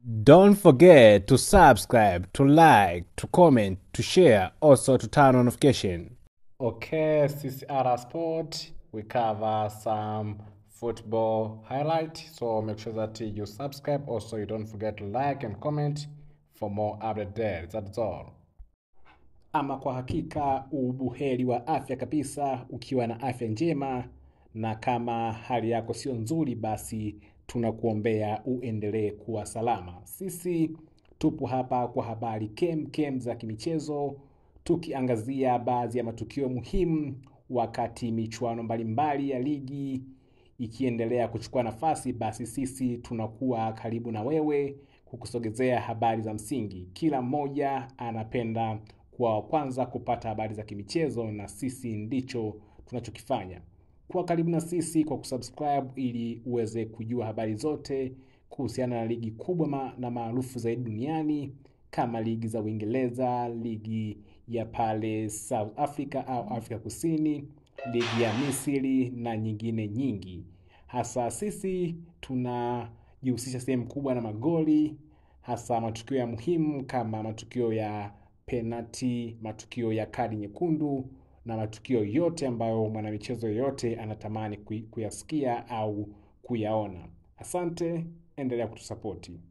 Don't forget to subscribe, to like, to comment, to share, also to turn on notification. Okay, CCR Sport, we cover some football highlight. So make sure that you subscribe. Also, you don't forget to like and comment for more update there. That's all. Ama kwa hakika ubuheri wa afya kabisa, ukiwa na afya njema, na kama hali yako sio nzuri, basi tunakuombea uendelee kuwa salama. Sisi tupo hapa kwa habari kem kem za kimichezo, tukiangazia baadhi ya matukio muhimu wakati michuano mbalimbali ya ligi ikiendelea kuchukua nafasi, basi sisi tunakuwa karibu na wewe kukusogezea habari za msingi. Kila mmoja anapenda kuwa wa kwanza kupata habari za kimichezo, na sisi ndicho tunachokifanya. Kuwa karibu na sisi kwa kusubscribe ili uweze kujua habari zote kuhusiana na ligi kubwa ma na maarufu zaidi duniani kama ligi za Uingereza, ligi ya pale South Africa au Afrika Kusini, ligi ya Misri na nyingine nyingi. Hasa sisi tunajihusisha sehemu kubwa na magoli, hasa matukio ya muhimu kama matukio ya penalti, matukio ya kadi nyekundu na matukio yote ambayo mwanamichezo yoyote anatamani kui- kuyasikia au kuyaona. Asante, endelea kutusapoti.